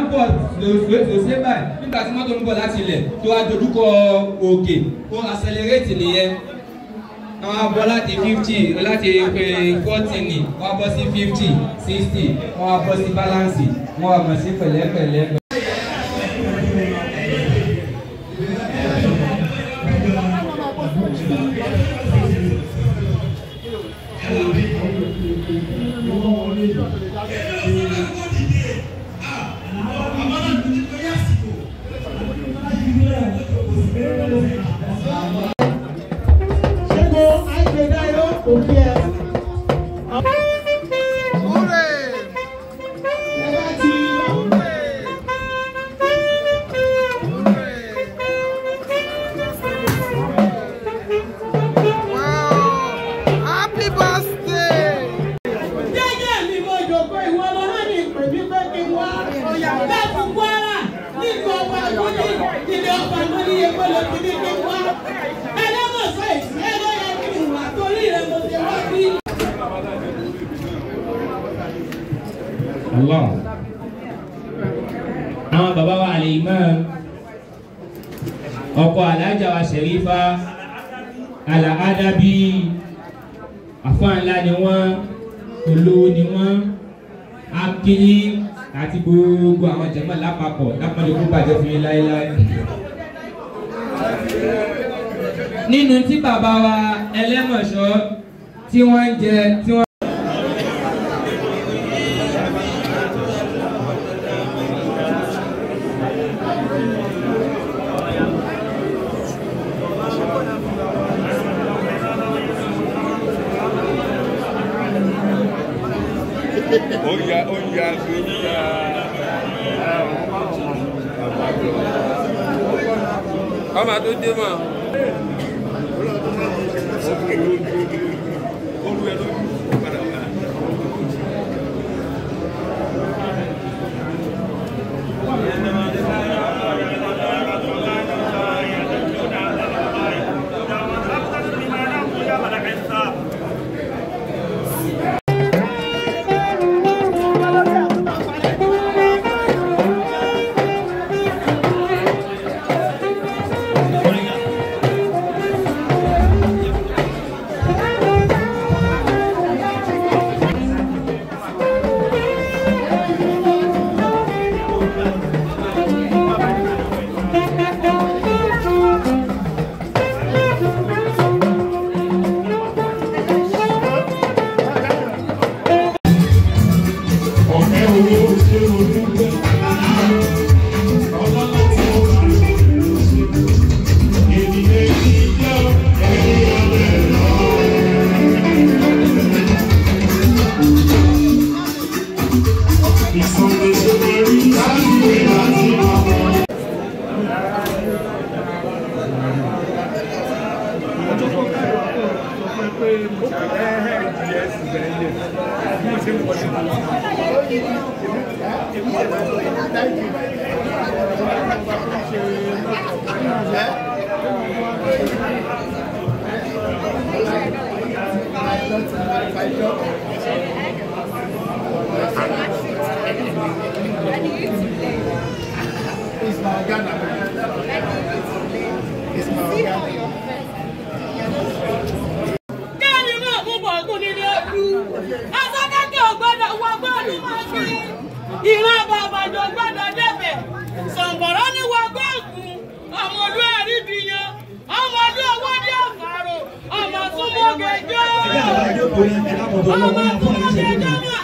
bọ̀ lòsè báyìí nígbà tí mọ́tò ń bọ̀ láti ilẹ̀ tó wá dojúkọ òkè ó accelerate nìyẹn àwọn abọ́ láti fifty láti forty ní wọ́n á bọ́ sí fifty sixty wọ́n á bọ́ sí balance wọ́n á bọ̀ sí pẹ̀lẹ́pẹ̀lẹ́. Ṣẹ́gun Àìgbédáyọ̀ òkè ẹ̀. Ẹ bá ti Happy birthday! jẹ́jẹ́ mi mo jòkó ìwọ lọ náà ní ìpè mí pé kí n wá ọ̀yà láti Kwara nígbà ọba àgbọ̀dé ìdílé ọba àgbọ̀dé yẹ kó lọ sí ní kí n wá. Ẹlẹ́mọ̀sọ ìsìn ẹ ló yẹ kí n wà torí rẹ̀ mo ṣe wá bí. Allah. Àwọn bàbá wa Al-Imam ọkọ alájà wa Sharifa Al-Adabi àfáànlá ni wọ́n olówó ni wọ́n akínyí àti gbogbo àwọn jẹ̀mọ́ lápapọ̀ lápapọ̀ kó bàjẹ́ fún yín láéláé. Nínú tí bàbá wa ẹlẹ́mọ̀ṣọ́ tí wọ́n ń jẹ tí wọ́n. Oya, oya, oya. Ọmọ tó dé mọ̀. ọ̀kẹ́ owó ṣé o dúpẹ́ ọlọ́lá tí ó bá ènìyàn kì í jẹ́ ẹni ọbẹ̀ lọ. ìsọ̀rọ̀ tó máa rí láti wé láti ọmọ. Kẹ́ni máa mú bọ̀ọ̀gùn nílé ọdún. Asọ́kẹ́kẹ́ ò gbọ́dọ̀ wọ gbọ́dọ̀ máa fi. Ìran bàbàjọ́ gbọ́dọ̀ débẹ̀. Sọ̀ǹbọ̀rọ̀ ní wọ gbọ́ọ̀gùn. Ọmọ olú ẹ̀rí bí yan. Ọmọ olú owó ní àfàrò. Ọmọ súnmọ́ gẹjọ́. Ọmọ súnmọ́ gẹjọ́ máa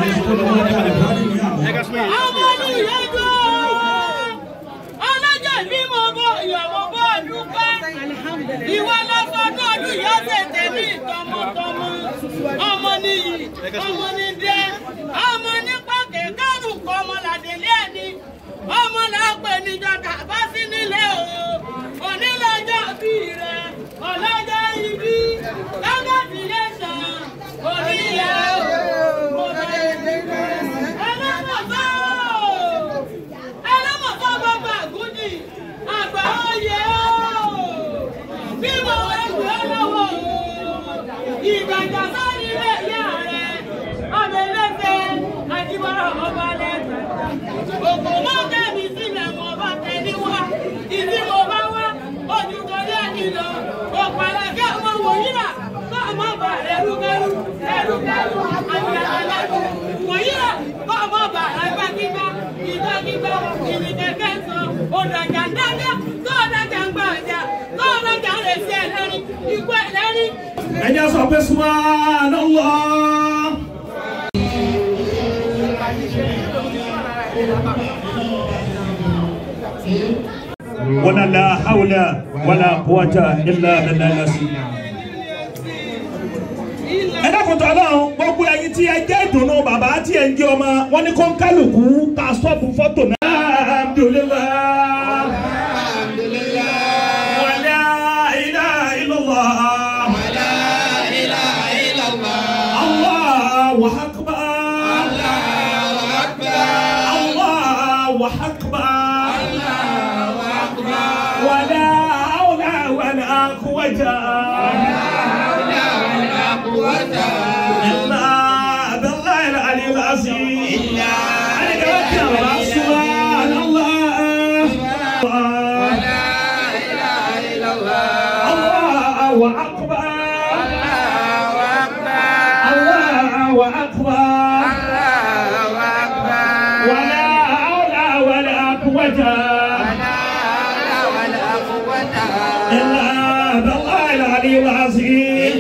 gbẹ́sẹ̀. Ọmọ olú ìyẹ́jọ́. Ọlọ́jọ́ ìbí mo bọ̀ ìyàwó bọ̀ dúpẹ́. Ìwọ lọ sọ náà ọdún yìí ọ̀sẹ̀ tèmi tọmọtọmọ. Ọmọ nìyí, ọmọ ní dẹ́, ọmọ nípa kẹ̀kẹ́rù kọ́ ọmọ làdélé ẹni. Ọmọ là ń pè ní jọ̀dá bá sí nílé o. Onílọ́jọ́ bí rẹ̀, ọlọ́jọ́ ibi, lọ́jọ́ bí lè sàn, onílẹ̀ o. Mo bẹ̀rẹ̀ nígbà ẹlẹ́mọ̀tọ́ o. Ẹlẹ́mọ̀tọ́ gbogbo àgúdì, àgbà oyè o bí mo wá gbé lọ́wọ́ ìgbàgbà sáré ilé ìyá rẹ̀ ọmọ ẹlẹ́fẹ̀ àjíbọ̀rọ̀ ọba lẹ́gbẹ̀ẹ́ òkú mọ́ òdàjà ń dájọ́ tó òdàjà ń gbà ọjà tó òdàjà ń rèsí ẹlẹ́rìí ikú ẹlẹ́rìí. ẹ jẹ́ sọ pé subhanallah. wala la hawla wala quwwata illa billahi ẹ dákòtò ọlọ́run gbogbo ẹyin tí ẹ jẹ́ ìdùnnú bàbá tí ẹ ń jẹ́ ọmọ wọn ní kó ń kálukú ká sọ́ọ̀bù fọ́tò náà. alhamdulillah. wala ilaha illallah. الله أكبر الله أكبر ولا حول ولا قوة إلا بالله العلي العظيم أنا قلت سبحان الله الله أكبر الله أكبر ولا حول ولا قوة إلا بالله العلي العظيم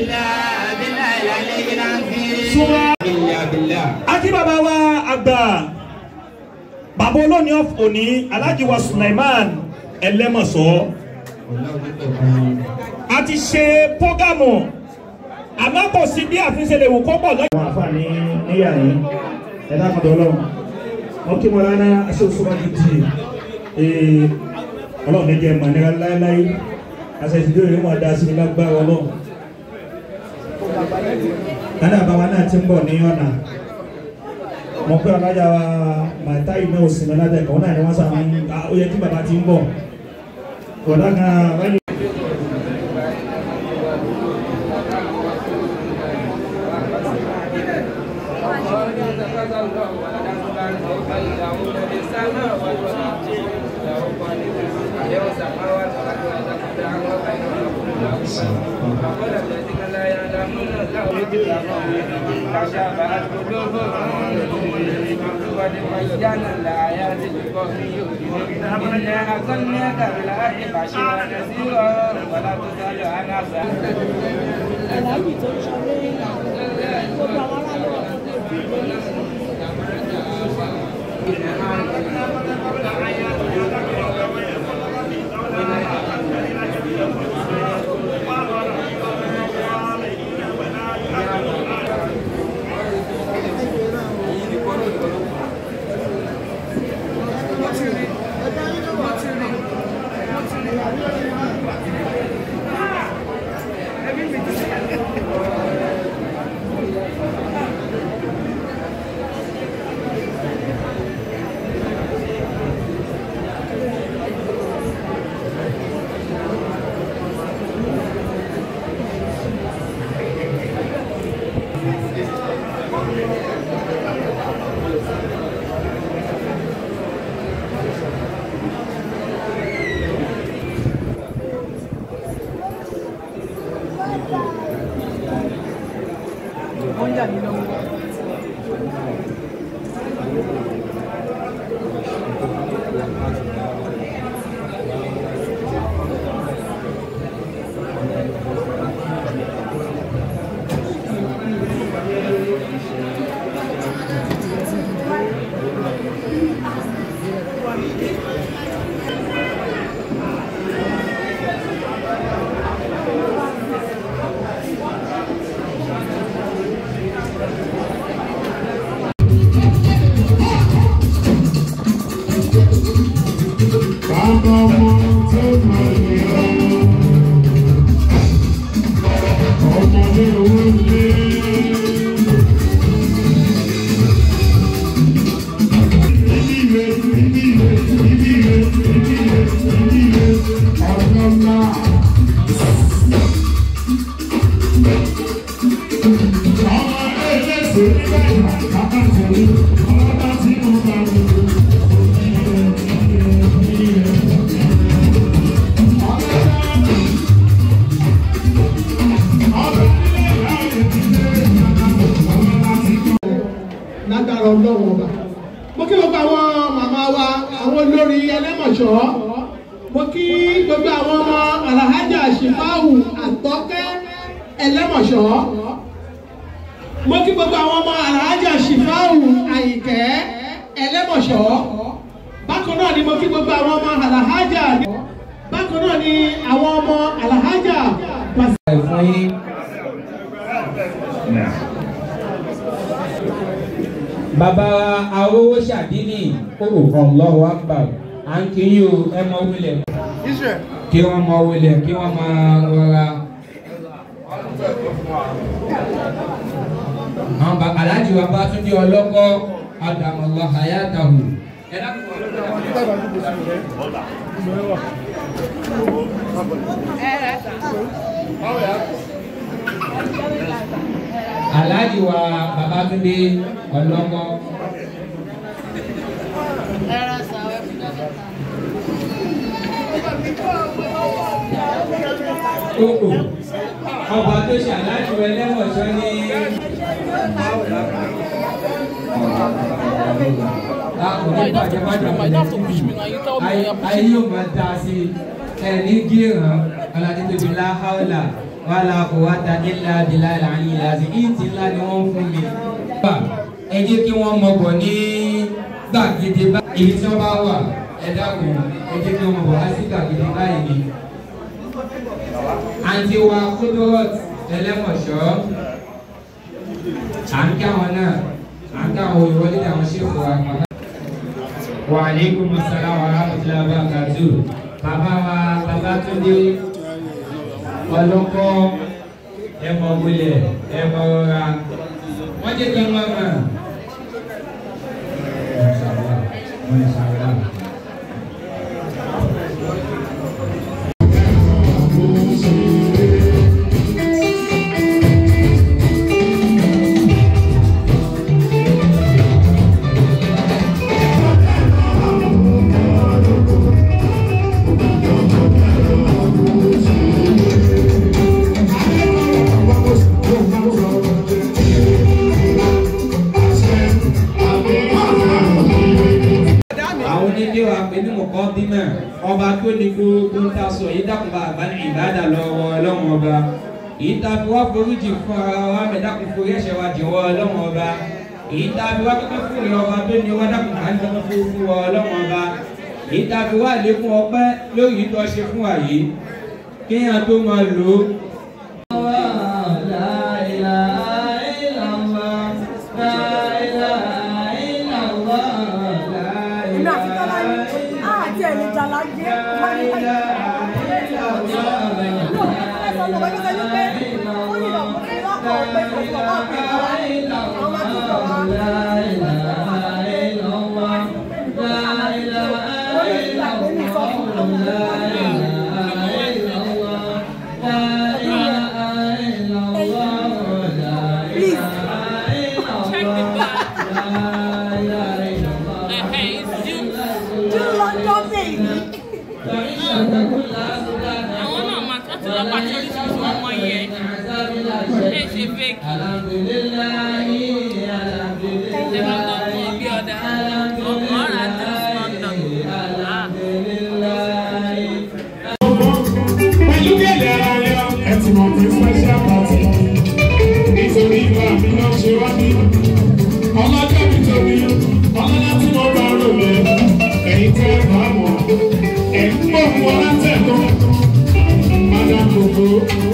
سبحان Akí bàbá wa àgbà bàbá olóòní òní Alhaji wa Sulaiman Ẹlẹ́mọ̀sọ́ a ti ṣe prógámù àmọ́ kò sí bí àfihàn lè wò kó pọ̀ lọ́yìn. àwọn àǹfààní níyà yìí ẹ̀dá kan dọ̀ọ́lọ́ wọn kí wọn rárá aṣọ́sọ́wájú tì í ọlọ́run ní jẹ́ mọ̀nira láéláé àṣẹ̀sídé òye wọn dá sí ní lágbára ọlọ́run. kádà bàbá náà ti ń bọ̀ ní ọ̀nà mo pé ọlájà wa màtá iná òsínmi látẹ̀kọ̀ wọn náà ni wọ́n sàmì ó yẹ kí bàbá ti ń bọ̀ ọ̀dà kan wáyé. aláàbì tó ń sọ lórí gbogbo àwọn aráàlú lágbára ọlọ́wọ́ ọba mo kí gbogbo àwọn màmá wa àwọn olórí ẹlẹ́mọ̀ṣọ́ kí gbogbo àwọn ọmọ alahajà shifawu àtọ́kẹ́ ẹlẹ́mọ̀ṣọ́ mo kí gbogbo àwọn ọmọ alahajà shifawu àyìnkẹ́ ẹlẹ́mọ̀ṣọ́ bákan náà ni mo kí gbogbo àwọn ọmọ alahajà bákan náà ni àwọn ọmọ alahajà pàṣẹ. fún yín. bàbá awówó ṣàdínì kókò kan lọ́wọ́ àgbà à ń kí yín o ẹ mọ wílẹ̀. kí wọ́n mọ wílẹ̀ kí wọ́n máa rọra. àwọn bàbá aláàjì wa bá tún dé ọlọ́kọ́ àdàmọ̀lọ́ àyàtàwù. ẹ dákun aláàjì wa babatunde ọlọ́mọ. Kókò ọba tó ṣe aláàjì wa ẹlẹ́wọ̀nsọ́ ní. Lákùnrin bàjẹ́ bàjẹ́ bàjẹ́ ayé yóò máa dá sí ẹ̀ ní gíràn ọ̀làdìtòbí láhàólà wàhálà kò wá ta ilà abilà ìlànà ìlàsì ìtì ńlá ni wọ́n fún mi. ẹ jẹ́ kí wọ́n mọ̀ bọ̀ ní gbàgede báyìí tí wọ́n bá wà ẹ dákun ẹ jẹ́ kí wọ́n mọ̀ bọ̀ wá sí gbàgede báyìí ni. àǹtí wa kúndùrọ̀t ẹlẹ́mọ̀ṣọ́ à ń kí àwọn náà à ń kí àwọn ìwọlé àwọn ṣèkò wa. wa aleykum salaam wa rahmatulah wa barakatuh bàbá wa bàbá tó dé ọlọ́kọ́ ẹmọ wulẹ̀ ẹmọ rọra wọ́n jẹ́ kí n wọ́n mọ̀. àwọn onílé wa pé ní mọ̀kọ́ bímọ ọba tó ní gbogbo ń ta sọ yìí dákun bá àgbà ní ìbádà lọ́wọ́ ọlọ́run ọba èyí tá a fi wá foríjì fún ara wa mẹ́dàkùn forí ẹ̀ṣẹ̀ wa jẹ̀wọ́ ọlọ́run ọba èyí tá a fi wá pẹ́pẹ́ fún ìrìn ọba tó ní wá dákun ká ń tọ́kọ́ fún fún wa ọlọ́run ọba èyí tá a fi wá lékún ọpẹ́ lórí ìtọ́ ṣe fún wa yìí kéèyàn tó máa lò ó. èmi àti tọ́lá ní àti ẹ̀mí jàlá jẹ́ wọ́n ní ká yẹ. ẹ̀sán ló wáyé sẹ́yìn pé ó ní ìlọ́kùn ní lọ́kọ̀ pé kò sọ wá pé àwọn máa tún sọ wá. ó ní ìgbà pé mi sọ fún un. Please. Do London baby. àwọn náà máa tọ́jú lọ́pàá tí oríṣiríṣi ọmọ yẹn ẹ ṣe fake ẹ máa gbọ́ fún ọbí ọ̀dà ọmọ ọ̀rà tó London. Ah. Pẹ̀lú gẹ̀lẹ́ ayọ̀, ẹ ti mọ̀ pé special party. Nítorí ìgbà mi náà ṣe wá ní. Ọlọ́jọ́ mi tóbi, ọlọ́lá tí mo bá rò lé. Ẹ̀yin tẹ́ ẹ bá mọ̀, ẹ̀ ń gbọ́ fún ọ látẹ̀kọ́. Madam Gbogbo.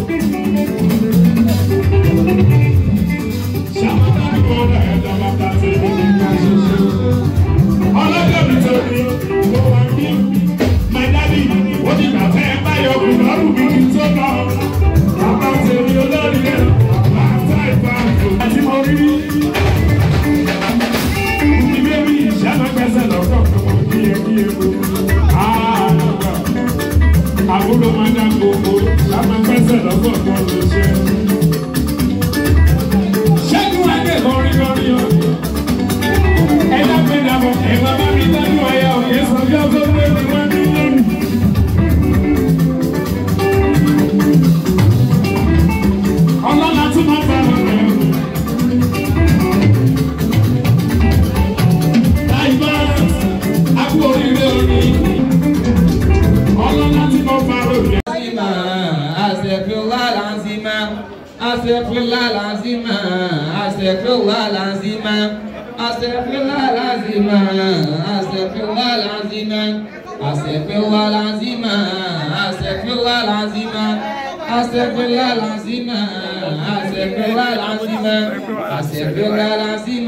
Ṣàmúlò àgbọ̀dọ̀ ẹ̀dá bàtà tí mo ní ká ṣoṣo. Ọlọ́jọ́ mi tóbi, mo wà ní. My daddy, ó ní bàtà ẹ báyọ̀ kù lọ́rùn mi kí n tó lọ. Bàbá tèmi olórí rẹ̀, bàtà ìbá àti mo rí rí. Ìgbé mi ìṣáná gbẹ́sẹ̀ lọ́kọ̀ kan kí ẹ kí ẹ mú. Àbúrò máa dá gbogbo, ṣáná gbẹ́sẹ̀ lọ́kọ̀ kan ló ṣe. Ṣẹ́gun Adé lórí lórí o. Ẹ dábẹ́ dàbọ̀, ẹ máa bá mi dájú ọ̀yà òye sọ bí ọgọ́ gbé mi wá ní lónìí. Ọlọ́lá tún máa bá wọn rẹ̀. Láìpẹ́, a kú oríire orí. Ọlọ́lá Astaghfirullah al-azim. Astaghfirullah al-azim. Astaghfirullah al-azim. Astaghfirullah al-azim. Astaghfirullah al-azim. Astaghfirullah al-azim. Astaghfirullah al-azim. Astaghfirullah al-azim. Astaghfirullah al-azim.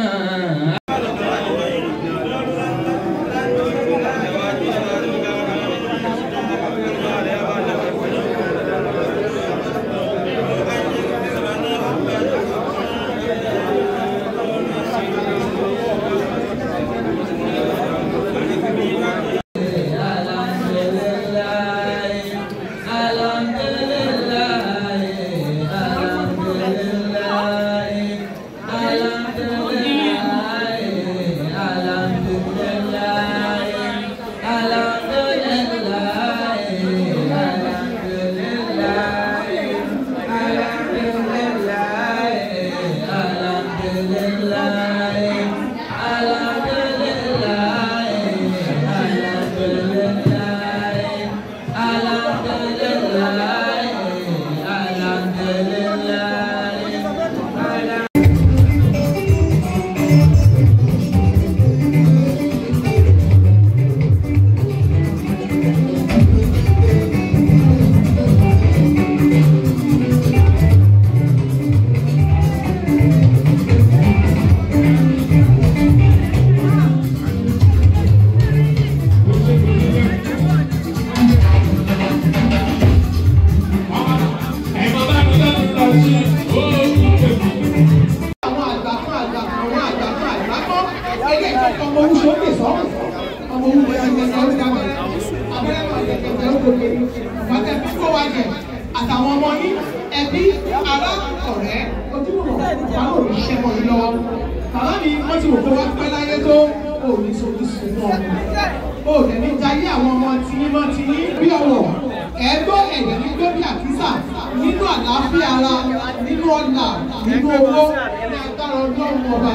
àwọn àgbà kan àgbà kan àwọn àgbà kan àgbà kan eléyìí tó kọ ọmọ owó sókè sọ́run ọmọ owó gẹ́gẹ́ ọdún dàgbà abẹ́rẹ́ máa gẹ́gẹ́ ọdún gòkè wákẹ́ bí kò wá jẹ àtàwọn ọmọ yín ẹbí ará ọ̀rẹ́ ojúmọ̀ wọn ò ní ṣẹ́ mọ́ yín lọ́wọ́ bàbá mi wọ́n ti wò pé wọ́n pẹ́ láyé tó ò ní sojú sùn náà ó dẹ̀ ní jayé àwọn ọmọ tiyín mọ́ tiyín bí ọ̀wọ̀ ẹ̀gbọ́ ẹ̀dẹ̀ ní gbé bí àkísà nínú àlàáfíà ara nínú ọ̀là nínú owó ní agbára ọlọ́run ọba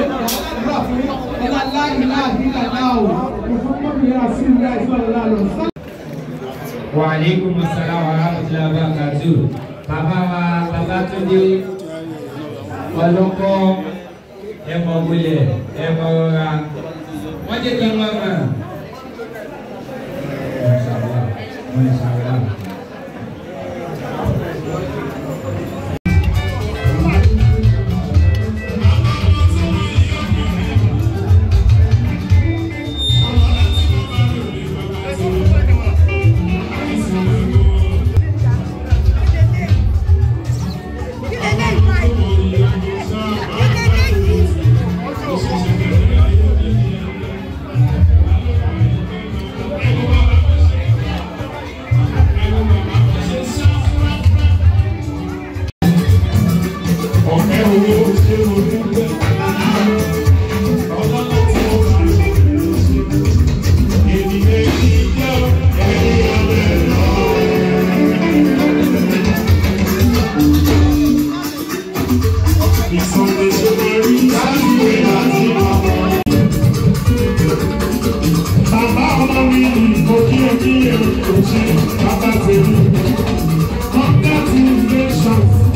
ọ̀rọ̀ fún ọlá láì láàbí làdá o ìfúnpọ̀bìnrin àti ìlú àìsàn lọ sá. Wa alaikum assalam wa rahmatullahi wa barakatuh. Bàbá wa Babátúndé ọlọ́kọ́ ẹ̀mọ wulẹ̀ ẹ̀mọ rọra. Wọ́n jẹ́ kí n wọ́n mọ̀. Mashallah, mashallah. Ọ̀kẹ́ owó ṣé mo dúpẹ́. Ọlọ́lá tí mo bá lò ló ṣe. Ènìyàn kì í jẹ́ ẹ̀rí ọ̀rẹ́ lọ. Ìsọ̀rọ̀ ìṣòro rí láìwé láti ọmọ. Bàbá ọmọ mi kò kí o kí o kò ṣe bàbá tèmi. Congratulations.